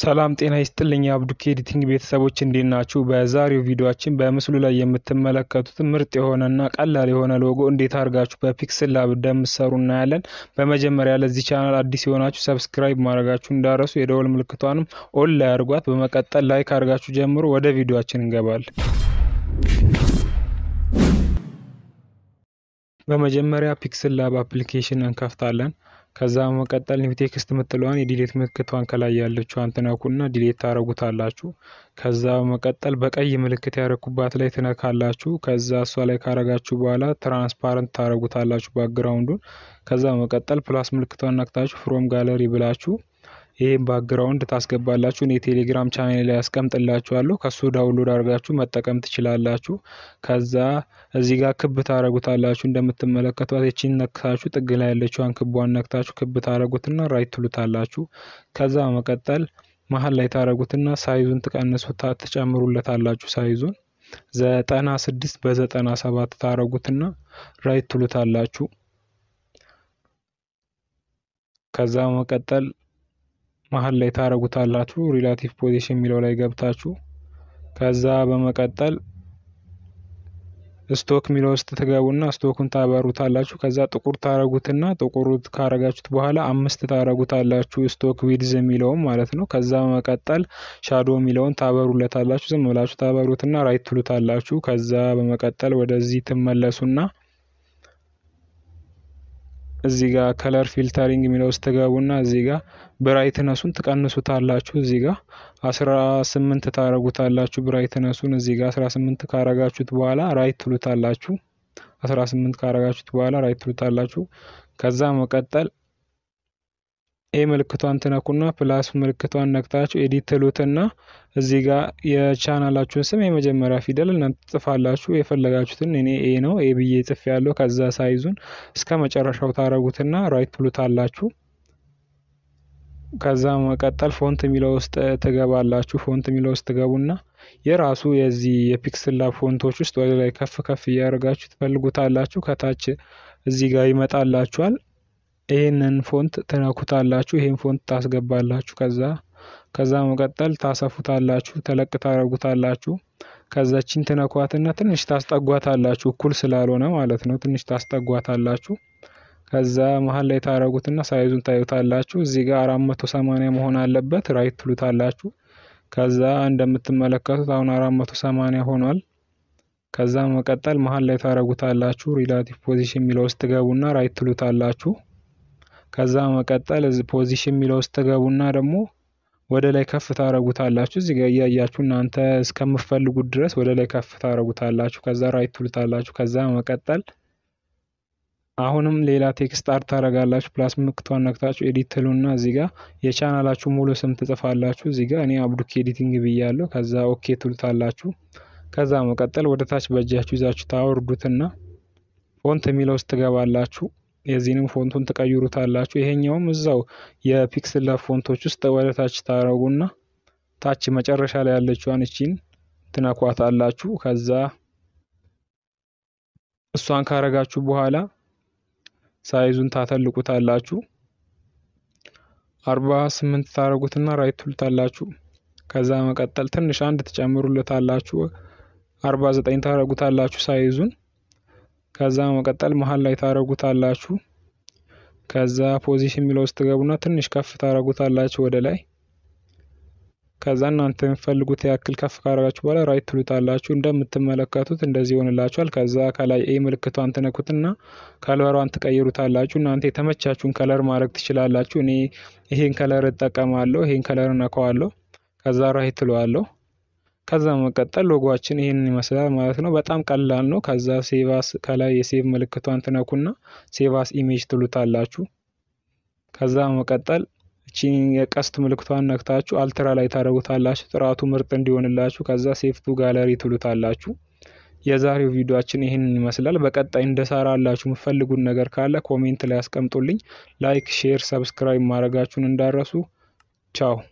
ሰላም ጤና ይስጥልኝ የአብዱኪ ኤዲቲንግ ቤተሰቦች እንዴት ናችሁ? በዛሬው ቪዲዮአችን በምስሉ ላይ የምትመለከቱት ምርጥ የሆነና ቀላል የሆነ ሎጎ እንዴት አድርጋችሁ በፒክስል ላብ እንደምትሰሩ እናያለን። በመጀመሪያ ለዚህ ቻናል አዲስ የሆናችሁ ሰብስክራይብ ማድረጋችሁ እንዳረሱ፣ የደወል ምልክቷንም ኦል ላይ አድርጓት። በመቀጠል ላይክ አድርጋችሁ ጀምሮ ወደ ቪዲዮአችን እንገባለን። በመጀመሪያ ፒክስል ላብ አፕሊኬሽን እንከፍታለን። ከዛ በመቀጠል ኒው ቴክስት የምትለዋን የዲሌት ምልክቷን ከላይ ያለችዋን ትነኩና ዲሌት ታረጉታላችሁ። ከዛ በመቀጠል በቀይ ምልክት ያረኩባት ላይ ትነካላችሁ። ከዛ እሷ ላይ ካረጋችሁ በኋላ ትራንስፓረንት ታረጉታላችሁ ባክግራውንዱን። ከዛ በመቀጠል ፕላስ ምልክቷን ነክታችሁ ፍሮም ጋለሪ ብላችሁ ይህም ባክግራውንድ ታስገባላችሁ። እኔ ቴሌግራም ቻናል ላይ ያስቀምጥላችኋለሁ ከሱ ዳውንሎድ አድርጋችሁ መጠቀም ትችላላችሁ። ከዛ እዚህ ጋር ክብ ታረጉታላችሁ እንደምትመለከቷት የቺን ነክታችሁ ጥግ ላይ ያለችዋን ክቧን ነክታችሁ ክብ ታረጉትና ራይት ትሉታላችሁ። ከዛ በመቀጠል መሀል ላይ ታረጉትና ሳይዙን ትቀንሱታ ትጨምሩለታላችሁ። ሳይዙን ዘጠና ስድስት በዘጠና ሰባት ታረጉትና ራይት ትሉታላችሁ። ከዛ በመቀጠል መሀል ላይ ታረጉታላችሁ ሪላቲቭ ፖዚሽን የሚለው ላይ ገብታችሁ ከዛ በመቀጠል ስቶክ የሚለው ውስጥ ትገቡና ስቶኩን ታበሩታላችሁ። ከዛ ጥቁር ታረጉትና ጥቁር ካረጋችሁት በኋላ አምስት ታረጉታላችሁ ስቶክ ዊድዝ የሚለውም ማለት ነው። ከዛ በመቀጠል ሻዶ የሚለውን ታበሩለታላችሁ። ዝም ብላችሁ ታበሩትና ራይት ትሉታላችሁ። ከዛ በመቀጠል ወደዚህ ትመለሱና እዚህ ጋር ከለር ፊልተሪንግ የሚለው ውስጥ ትገቡና እዚህ ጋር ብራይትነሱን ትቀንሱታላችሁ። እዚህ ጋር አስራ ስምንት ታረጉታላችሁ ብራይትነሱን እዚህ ጋር አስራ ስምንት ካረጋችሁት በኋላ ራይት ትሉታላችሁ። አስራ ስምንት ካረጋችሁት በኋላ ራይት ትሉታላችሁ። ከዛ መቀጠል ኤ ምልክቷን ትነኩና ፕላስ ምልክቷን ነክታችሁ ኤዲት ትሉትና እዚህ ጋር የቻናላችሁን ስም የመጀመሪያ ፊደል እናንተ ትጽፋላችሁ። የፈለጋችሁትን እኔ ኤ ነው ኤ ብዬ ጽፍ ያለው ከዛ ሳይዙን እስከ መጨረሻው ታረጉትና ራይት ትሉታላችሁ። ከዛ መቀጠል ፎንት የሚለው ውስጥ ትገባላችሁ። ፎንት የሚለው ውስጥ ትገቡና የራሱ የዚህ የፒክስል ላብ ፎንቶች ውስጥ ወደ ላይ ከፍ ከፍ እያደረጋችሁ ትፈልጉታላችሁ። ከታች እዚህ ጋር ይመጣላችኋል። ይህንን ፎንት ትነኩታላችሁ። ይህን ፎንት ታስገባላችሁ። ከዛ ከዛ መቀጠል ታሰፉታላችሁ፣ ተለቅ ታደርጉታላችሁ። ከዛችን ትነኳትና ትንሽ ታስጠጓታላችሁ፣ እኩል ስላልሆነ ማለት ነው። ትንሽ ታስጠጓታላችሁ። ከዛ መሀል ላይ ታረጉትና ሳይዙን ታዩታላችሁ። እዚህ ጋር አራት መቶ ሰማንያ መሆን አለበት። ራይት ትሉታላችሁ። ከዛ እንደምትመለከቱት አሁን አራት መቶ ሰማንያ ሆኗል። ከዛ መቀጠል መሀል ላይ ታረጉታላችሁ። ሪላቲቭ ፖዚሽን የሚለው ውስጥ ትገቡና ራይት ትሉታላችሁ። ከዛ መቀጠል እዚህ ፖዚሽን የሚለው ውስጥ ትገቡና ደግሞ ወደ ላይ ከፍ ታረጉታላችሁ። እዚህ ጋር እያያችሁ እናንተ እስከምፈልጉት ድረስ ወደ ላይ ከፍ ታረጉታላችሁ። ከዛ ራይት ትሉታላችሁ። ከዛ መቀጠል አሁንም ሌላ ቴክስት አርት ታረጋላችሁ። ፕላስ ምልክቷን ነክታችሁ ኤዲት ትሉና እዚህ ጋር የቻናላችሁ ሙሉ ስም ትጽፋላችሁ። እዚህ ጋር እኔ አብዱኪ ኤዲቲንግ ብያለሁ። ከዛ ኦኬ ትሉታላችሁ። ከዛ መቀጠል ወደ ታች በእጃችሁ ይዛችሁ ታወርዱትና ፎንት የሚለው ውስጥ ትገባላችሁ። የዚህንም ፎንቱን ትቀይሩታላችሁ። ይሄኛውም እዛው የፒክስል ላብ ፎንቶች ውስጥ ወደ ታች ታረጉና ታች መጨረሻ ላይ ያለችዋን እቺን ትነኳታላችሁ። ከዛ እሷን ካረጋችሁ በኋላ ሳይዙን ታተልቁታላችሁ። አርባ ስምንት ታረጉትና ራይት ትሉታላችሁ። ከዛ መቀጠል ትንሽ አንድ ትጨምሩለታላችሁ። አርባ ዘጠኝ ታረጉታላችሁ ሳይዙን ከዛ መቀጠል መሀል ላይ ታረጉታላችሁ። ከዛ ፖዚሽን የሚለው ውስጥ ትገቡና ትንሽ ከፍ ታረጉታላችሁ ወደ ላይ። ከዛ እናንተ የምትፈልጉት ያክል ከፍ ካረጋችሁ በኋላ ራይት ትሉታላችሁ። እንደምትመለከቱት እንደዚህ ይሆንላችኋል። ከዛ ከላይ ኤ ምልክቷን ትነኩትና ከለሯን ትቀይሩታላችሁ። እናንተ የተመቻችሁን ከለር ማድረግ ትችላላችሁ። እኔ ይሄን ከለር እጠቀማለሁ። ይሄን ከለር እነካዋለሁ። ከዛ ራይት ትለዋለሁ። ከዛ መቀጠል ሎጓችን ይህንን ይመስላል ማለት ነው። በጣም ቀላል ነው። ከዛ ሴቫስ ከላይ የሴቭ ምልክቷን ትነኩና ሴቫስ ኢሜጅ ትሉታላችሁ። ከዛ መቀጠል እቺን የቀስት ምልክቷን ነክታችሁ አልትራ ላይ ታደርጉታላችሁ ጥራቱ ምርጥ እንዲሆንላችሁ። ከዛ ሴፍቱ ጋለሪ ትሉታላችሁ። የዛሬው ቪዲዮአችን ይህንን ይመስላል። በቀጣይ እንደሰራላችሁ የምትፈልጉት ነገር ካለ ኮሜንት ላይ አስቀምጡልኝ። ላይክ፣ ሼር፣ ሰብስክራይብ ማድረጋችሁን እንዳረሱ። ቻው